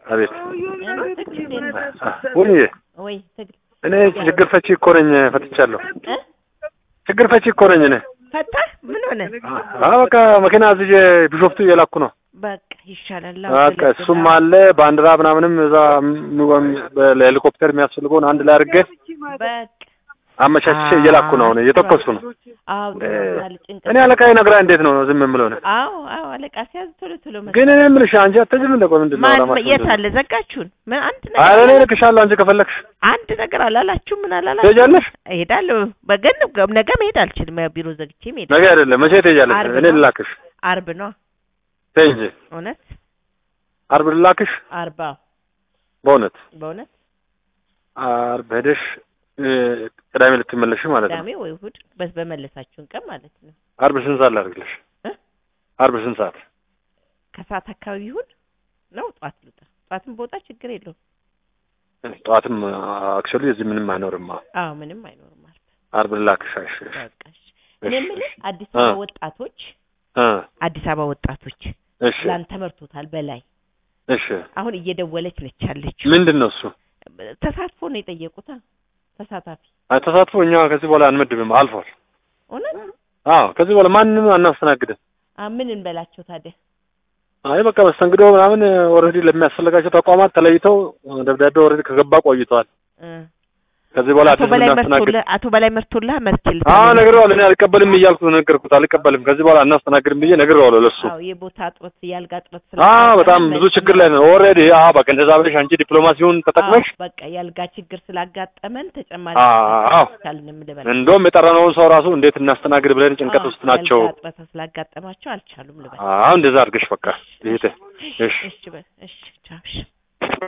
አቤት ትግል እንዴት ነው? ወይ ወይ ትግል እኔ ችግር ፈቺ እኮ ነኝ፣ ፈትቻለሁ። እ? ችግር ፈቺ እኮ ነኝ እኔ። ፈታህ? ምን ሆነ? አዎ በቃ መኪና እዚህ ቢሾፍቱ እየላኩ ነው። በቃ ይሻላል። በቃ እሱም አለ ባንዲራ ምናምንም እዛ ለሄሊኮፕተር የሚያስፈልገውን አንድ ላይ አድርጌ በቃ አመቻችቼ እየላኩ ነው። አሁን እየተኮስኩ ነው። አዎ እ፣ ጥሩናል ጭንቀት እኔ አለቃዬ ነግራ እንዴት ነው ዝም የምለው ነው? አዎ አዎ አለቃ ሲያዝ ቶሎ ቶሎ መስ ግን እኔ የምልሽ አንቺ አትሄጂም እንደ ቆይ ምንድን ነው ማን ዓላማሽ የት ምንድን ነው? አለ ዘጋችሁን? ምን አንድ ኧረ እኔ ነገር እልክሻለሁ አንቺ ከፈለግሽ አንድ ነገር አላላችሁ ምን አላላችሁ? ትሄጃለሽ። እሄዳለሁ በገን ነገ መሄድ አልችልም። ያው ቢሮ ዘግቼ መሄድ ነገ አይደለም መቼ ትሄጃለሽ? ዓርብ እኔ ነው። ልላክሽ። አርብ ነው ተይ እንጂ እውነት ዓርብ ልላክሽ። አርባ በእውነት በእውነት ዓርብ ሄደሽ እ፣ ቅዳሜ ልትመለሽ ማለት ነው። ቅዳሜ ወይ እሑድ በስ በመለሳችሁን ቀን ማለት ነው ዓርብ ስንት ሰዓት ላድርግልሽ? እ? ዓርብ ስንት ሰዓት? ከሰዓት አካባቢ ይሁን ነው ጠዋት ልውጣ። ጠዋትም በወጣ ችግር የለውም። ጠዋትም አክቹዋሊ እዚህ ምንም አይኖርም። አዎ ምንም አይኖርም። አርብ ዓርብ ልላክሽ። እሺ በቃ እሺ። እኔ የምልህ አዲስ እ። አበባ ወጣቶች እ፣ አዲስ አበባ ወጣቶች እሺ ፕላን ተመርቶታል በላይ እሺ። አሁን እየደወለች ነች ያለችው። ምንድን ነው እሱ? ተሳትፎ ነው የጠየቁት። አ? ተሳታፊ አይ ተሳትፎ እኛ ከዚህ በኋላ አንመድብም፣ አልፏል። እውነት አዎ ከዚህ በኋላ ማንንም አናስተናግድም። አ ምን እንበላቸው ታዲያ? አይ በቃ መስተንግዶ ምናምን ኦልሬዲ ለሚያስፈልጋቸው ተቋማት ተለይተው ደብዳቤ ኦልሬዲ ከገባ ቆይተዋል። እ። ከዚህ በኋላ አቶ አዲስ በላይ እናስተናግድ መርቶልህ አቶ በላይ መርቶልህ መርችል አዎ ነግሬዋለሁ። እኔ አልቀበልም እያልኩ ነገርኩት። አልቀበልም ከዚህ በኋላ አናስተናግድም ብዬ ነግሬዋለሁ ለሱ። አዎ የቦታ እጥረት የአልጋ እጥረት አዎ በጣም ብዙ ችግር ላይ ነው ኦልሬዲ። አዎ በቃ እንደዛ ብለሽ አንቺ ዲፕሎማሲውን ተጠቅመሽ አዎ፣ በቃ የአልጋ ችግር ስላጋጠመን ተጨማሪ አዎ ካልንም ልበል እንደውም የጠራነውን ሰው ራሱ እንዴት እናስተናግድ ብለን ጭንቀት አዎ፣ ውስጥ ናቸው። የአልጋ እጥረት ስላጋጠማቸው አልቻሉም ልበል። አዎ እንደዛ አድርገሽ በቃ ይሄ እሺ እሺ በል እሺ ቻው እሺ